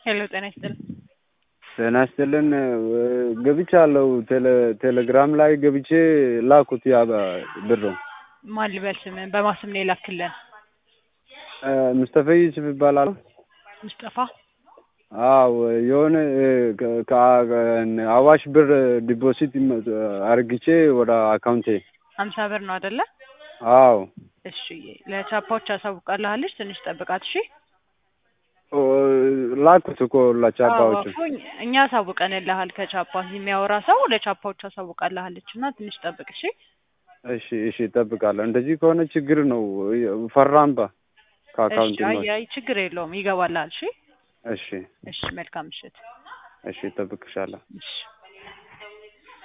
ሄሎ ጤና ይስጥልን። ጤና ይስጥልን። ገብቻለሁ ቴሌ- ቴሌግራም ላይ ገብቼ ላኩት ያ ብር ማን ልበል ስምን? በማስም ነው የላክልን። ሙስጠፋ ዩሱፍ ይባላል። ሙስጠፋ አዎ የሆነ ከ- ከ- አዋሽ ብር ዲፖዚት አርግቼ ወደ አካውንቴ ሀምሳ ብር ነው አይደለ? አዎ እሺ ለቻፓዎች አሳውቃለሃለች። ትንሽ ጠብቃት እሺ። ላኩት እኮ ለቻፓዎቹ አዎ፣ እኛ- እኛ አሳውቀንልሃል። ከቻፓ የሚያወራ ሰው ለቻፓዎች አሳውቃለሃለች እና ትንሽ ጠብቅ እሺ። እሺ እሺ እጠብቃለሁ። እንደዚህ ከሆነ ችግር ነው። ፈራምባ ከአካውንት እሺ፣ አይ አይ ችግር የለውም ይገባልሃል። እሺ እሺ እሺ፣ መልካም ምሽት። እሺ እጠብቅሻለሁ። እሺ